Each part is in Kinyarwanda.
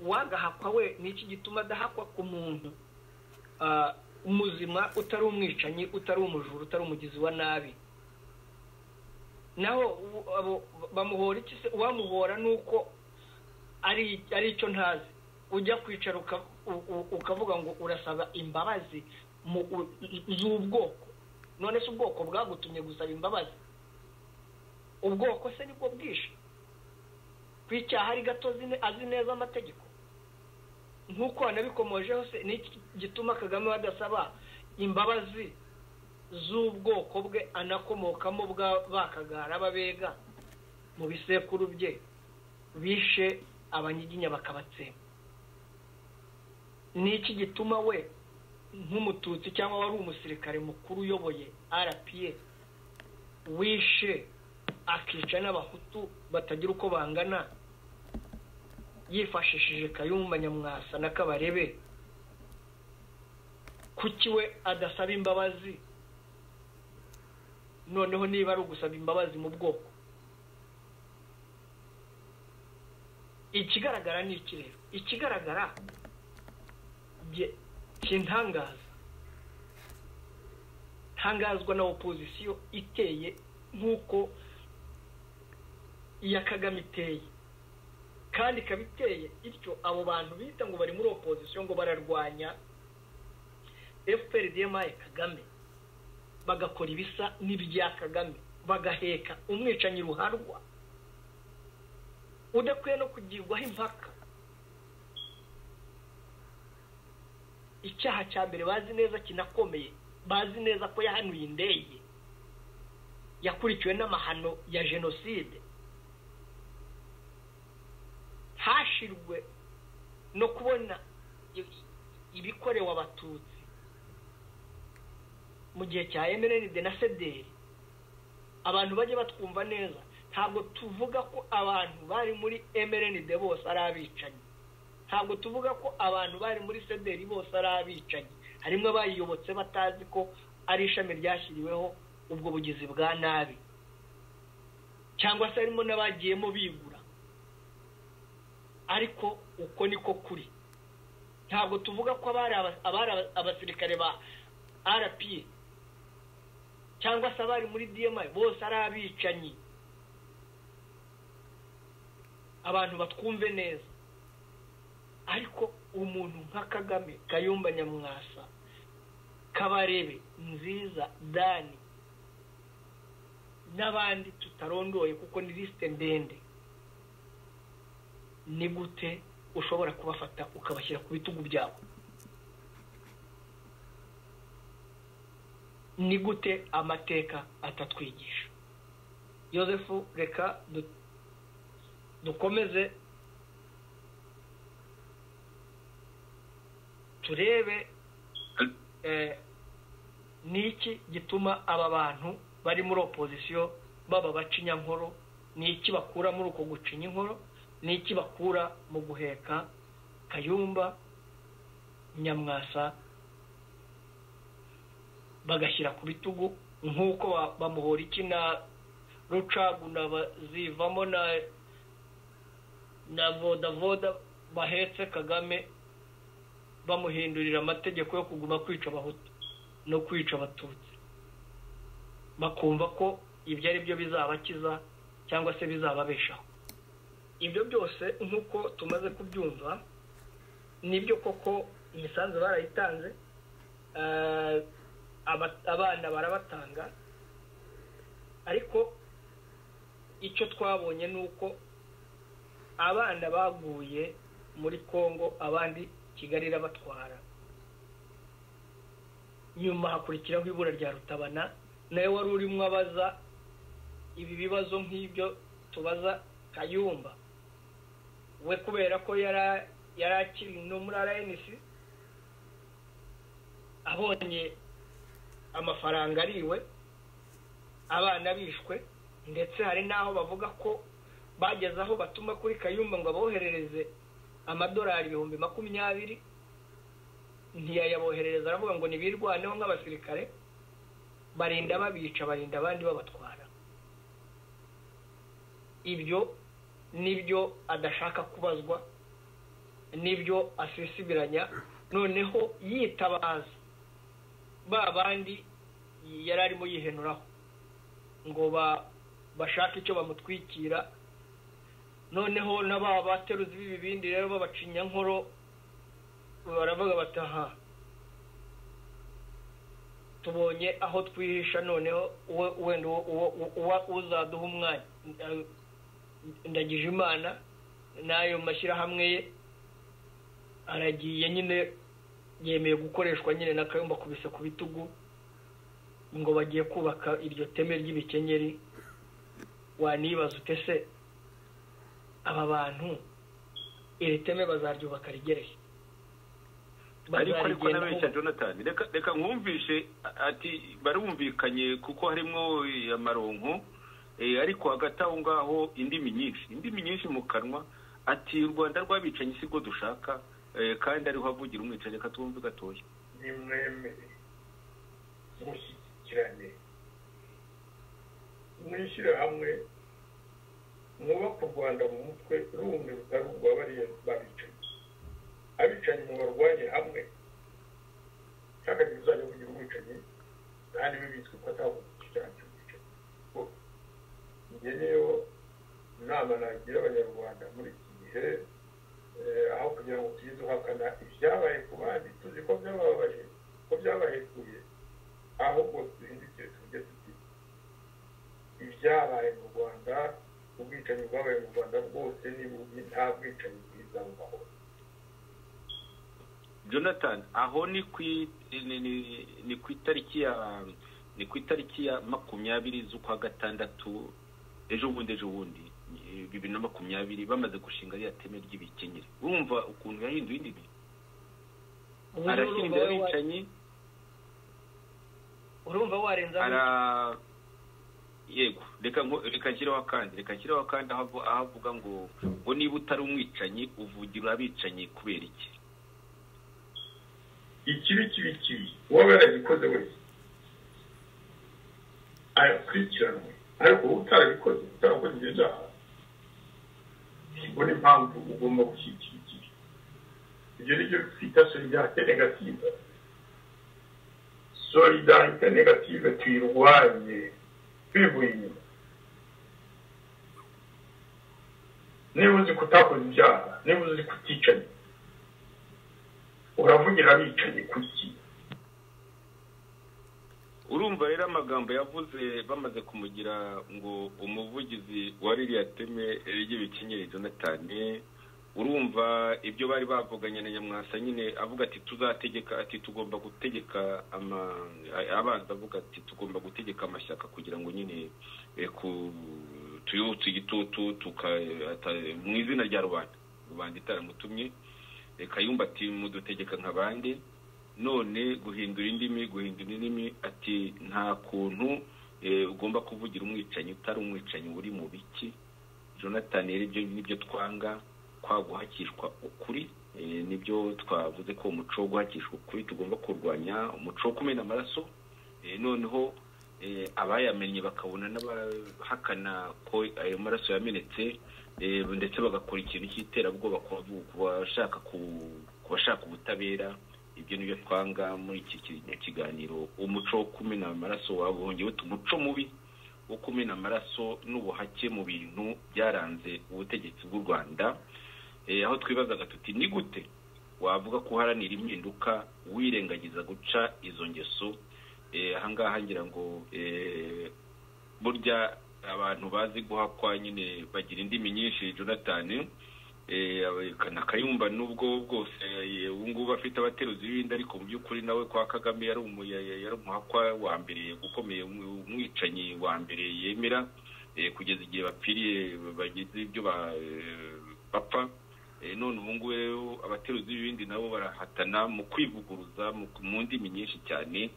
uwagahakwa we ni iki gituma adahakwa ku muntu muzima utari umwicanyi utari umujura utari umugizi wa nabi naho bamuhora iki se uwamuhora ni uko ari icyo ntazi ujya kwicara ukavuga ngo urasaba imbabazi z'ubwoko none se ubwoko bwagutumye gusaba imbabazi ubwoko se nibwo bwishe ku icyaha ari gato azi neza amategeko nk'uko wanabikomojeho se ni gituma kagame badasaba imbabazi z'ubwoko bwe anakomokamo bakagara ababega mu bisekuru bye bishe abanyiginya bakabatsemba ni iki gituma we nk'umututsi cyangwa wari umusirikare mukuru uyoboye rpa wishe akica n'abahutu batagira uko bangana yifashishije kayumba nyamwasa na kabarebe kuki we adasaba imbabazi noneho niba ari ugusaba imbabazi mu bwoko ikigaragara ni iki rero ikigaragara kintangaza ntangazwa na opozisiyo iteye nk'uko iya kagame iteye kandi ikaba iteye ityo abo bantu bita ngo bari muri opozisiyo ngo bararwanya fprdmi kagame bagakora ibisa n'ibya kagame bagaheka umwicanyi ruharwa udakwiye no kugirwaho impaka icyaha cya mbere bazi neza kinakomeye bazi neza ko yahanuye indege yakurikiwe n'amahano ya jenoside hashirwe no kubona ibikorewe abatutsi mu gihe cya emerenide na sederi abantu bajya batwumva neza ntabwo tuvuga ko abantu bari muri emerenide bose ari abicanyi ntabwo tuvuga ko abantu bari muri sederi bose ari abicanyi harimo abayiyobotse batazi ko ari ishami ryashyiriweho ubwo bugizi bwa nabi cyangwa se harimo n'abagiyemo bigura ariko uko niko kuri ntabwo tuvuga ko abari abasirikare ba rpa cyangwa se abari muri dma bose ari abicanyi abantu batwumve neza ariko umuntu nka kagame kayumba nyamwasa kabarebe nziza dani n'abandi tutarondoye kuko ni lisite ndende ni gute ushobora kubafata ukabashyira ku bitugu byabo ni gute amateka atatwigisha yosefu reka dukomeze turebe ni iki gituma aba bantu bari muri opozisiyo baba baca inyankoro ni iki bakura muri uko gucinya inkoro ni iki bakura mu guheka kayumba nyamwasa bagashyira ku bitugu nk'uko bamuhora iki na rucaguna zivamo na na vodavoda bahetse kagame bamuhindurira amategeko yo kuguma kwica abahutu no kwica abatutsi bakumva ko ibyo ari byo bizabakiza cyangwa se bizababeshaho ibyo byose nk'uko tumaze kubyumva nibyo koko imisanzu barayitanze abana barabatanga ariko icyo twabonye ni uko abana baguye muri congo abandi kigali irabatwara nyuma hakurikiraho ibura rya rutabana nawe wari urimo abaza ibi bibazo nk'ibyo tubaza kayumba we kubera ko yari akiri no muri rnc abonye amafaranga ari iwe abana bishwe ndetse hari n'aho bavuga ko bageze aho batuma kuri kayumba ngo aboherereze amadolari ibihumbi makumyabiri ntiyayaboherereza aravuga ngo ntibirwaneho nk'abasirikare barinda babica barinda abandi babatwara ibyo nibyo adashaka kubazwa n'ibyo asisibiranya noneho yitabaza ba bandi yari arimo yihenuraho ngo bashake icyo bamutwikira noneho na ba bateruzi b'ibibindi rero babacinya nkoro baravuga bataha tubonye aho twihisha noneho wenda uzaduha umwanya ndagije imana n'ayo mashyirahamwe ye aragiye nyine yemeye gukoreshwa nyine n'akayumba kubise ku bitugu ngo bagiye kubaka iryo teme ry'ibikenyeri wanibaza ute se aba bantu iri teme bazaryubaka rigereye ariko ariko n'abeshya jonathan reka mwumvishe ati barumvikanye kuko harimo amaronko ariko hagati aho ngaho indimi nyinshi indimi nyinshi mu kanwa ati u rwanda rw'abicanyi si rwo dushaka kandi ariho havugira umwicanyi reka twumve gatoya ni mwemere mushyikirane mwishyire hamwe mwubake u rwanda mu mutwe rumwe rutari urwa bariya babicanyi abicanyi mu barwanye hamwe cyangwa ntibuzajya kugira umwicanyi kandi bibitswe ko atavuga icyaha cy'umwicanyi njye niyo inama nagira abanyarwanda muri iki gihe aho kugira ngo tujye duhakana ibyabaye ku bandi tuzi ko byababaje ko byabahekuye ahubwo duhindukire tujye tuti ibyabaye mu rwanda ubwicanyi bwabaye mu rwanda bwose n'ibubi nta bwicanyi bwiza bubaho jonathan aho ni ku itariki ya ni ku itariki ya makumyabiri z'ukwa gatandatu ejo bundi ejo bundi bibiri na makumyabiri bamaze gushinga ririya teme ry'ibikenyeri urumva ukuntu yahinduye indimi arashyira imbere abicanyi urumva warenzaho ara yego reka nshyireho akandi reka nshyireho akandi aho avuga ngo ngo niba utari umwicanyi uvugira abicanyi kubera iki ikibi kibi kibi uwaba yaragikoze wese arakurikiranwe ariko uba utarabikoze utarakoze ibyo byaha ubona impamvu ugomba gushyigikira ikibi ibyo ni byo twita solidarite negative solidarite negative tuyirwanye twivuye inyuma niba uzi kutakoze ibyaha niba uzi kuticanya uravugira abicanyi kuki urumva rero amagambo yavuze bamaze kumugira ngo umuvugizi wa ririya teme ry'ibikenyeri jonathan urumva ibyo bari bavuganye na nyamwasa nyine avuga ati tuzategeka ati tugomba gutegeka abanza avuga ati tugomba gutegeka amashyaka kugira ngo nyine mu izina rya rubanda rubanda itaramutumye kayumba ati mudutegeka nk'abandi none guhindura indimi guhindura indimi ati nta kuntu ugomba kuvugira umwicanyi utari umwicanyi uri mu biki jonathan rero ibyo nibyo twanga kwa guhakishwa ukuri nibyo twavuze ko umuco wo guhakishwa ukuri tugomba kurwanya umuco wo kumena amaraso noneho abayamenye bakabona n'abahakana ko ayo maraso yamenetse ndetse bagakora ikintu cy'iterabwoba ku bashaka ubutabera ibyo nibyo twanga muri iki kiganiro umuco wo kumena amaraso wabongewe umuco mubi wo kumena amaraso n'ubuhake mu bintu byaranze ubutegetsi bw'u rwanda aho twibazaga tuti ni gute wavuga ko uharanira impinduka wirengagiza guca izo ngeso ahangaha ngira ngo burya abantu bazi guhakwa nyine bagira indimi nyinshi jonathan na kayumba n'ubwo bwose ubu ngubu afite abateruzi b'ibindi ariko mu by'ukuri nawe kwa kagame yari umuhakwa wa mbere ukomeye umwicanyi wa mbere yemera kugeza igihe bapfiriye bageze ibyo bapfa none ubu ngubu rero abateruzi b'ibindi nabo barahatana mu kwivuguruza mu ndimi nyinshi cyane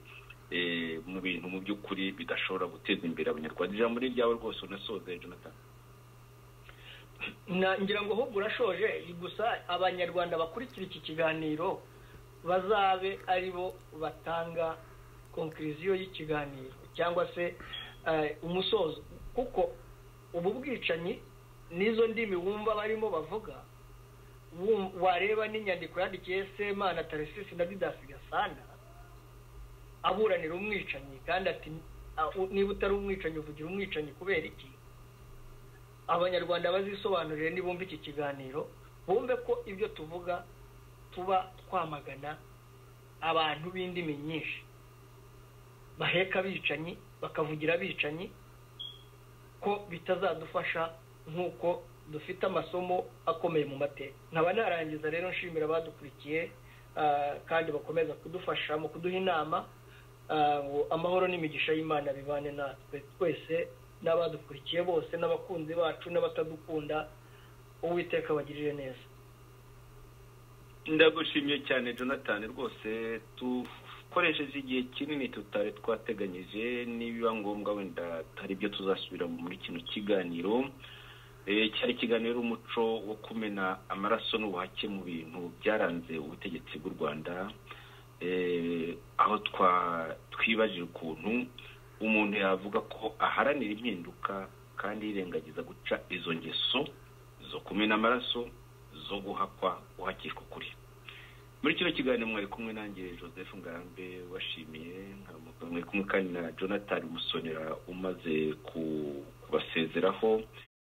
mu bintu mu by'ukuri bidashobora guteza imbere abanyarwanda ijambo ni iryawe rwose unasoze jonathan ngira ngo ahubwo urashoje gusa abanyarwanda bakurikira iki kiganiro bazabe ari bo batanga konkiriziyo y'ikiganiro cyangwa se umusozo kuko ubu bwicanyi n'izo ndimi wumva barimo bavuga wareba n'inyandiko yandikiye semana tarisisi na didasi gasana aburanira umwicanyi kandi ati niba utari umwicanyi uvugira umwicanyi kubera iki abanyarwanda bazisobanurire nibumva iki kiganiro bumve ko ibyo tuvuga tuba twamagana abantu b'indimi nyinshi baheka abicanyi bakavugira abicanyi ko bitazadufasha nk'uko dufite amasomo akomeye mu mateka nkaba narangiza rero nshimira abadukurikiye kandi bakomeza kudufasha mu kuduha inama ngo amahoro n'imigisha y'imana bibane natwe twese n'abadukurikiye bose n'abakunzi bacu n'abatadukunda uwiteka bagirire neza ndagushimiye cyane jonathan rwose dukoresheje igihe kinini tutari twateganyije nibiba ngombwa wenda hari ibyo tuzasubira muri kino kiganiro cyari ikiganiro umuco wo kumena amaraso n'ubuhake mu bintu byaranze ubutegetsi bw'u rwanda aho twibajije ukuntu umuntu yavuga ko aharanira impinduka kandi yirengagiza guca izo ngeso zo kumena amaraso zo guhakwa uhakishwa ukuri muri kino kiganiro mwari kumwe nanjye joseph ngarambe washimiye mwari kumwe kandi na jonathan musonera umaze kubasezeraho